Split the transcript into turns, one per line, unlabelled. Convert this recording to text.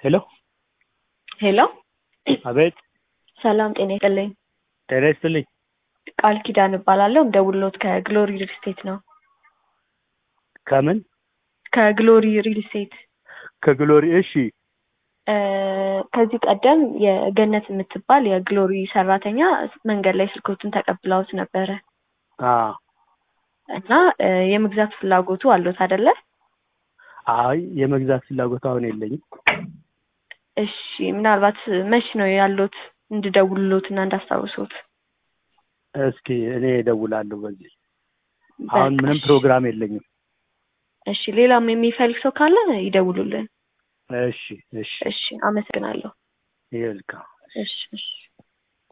ሄሎ
ሄሎ
አቤት
ሰላም ጤና ይስጥልኝ።
ጤና ይስጥልኝ።
ቃል ኪዳን እባላለሁ። እንደውሎት ከግሎሪ ሪል ስቴት ነው።
ከምን
ከግሎሪ ሪል ስቴት
ከግሎሪ እሺ
እ ከዚህ ቀደም የገነት የምትባል የግሎሪ ሰራተኛ መንገድ ላይ ስልኮትን ተቀብለውት ነበረ
አ
እና እ የመግዛት ፍላጎቱ አሎት አይደለ?
አይ የመግዛት ፍላጎት አሁን የለኝም።
እሺ ምናልባት መች ነው ያሎት እንድደውልሎት እና እንዳስታውሶት?
እስኪ እኔ እደውላለሁ በዚህ አሁን ምንም
በቃ
ፕሮግራም የለኝም።
እሺ ሌላም የሚፈልግ ሰው ካለ ይደውሉልን።
እሺ እሺ
እሺ አመሰግናለሁ።
ይልካ
እሺ እሺ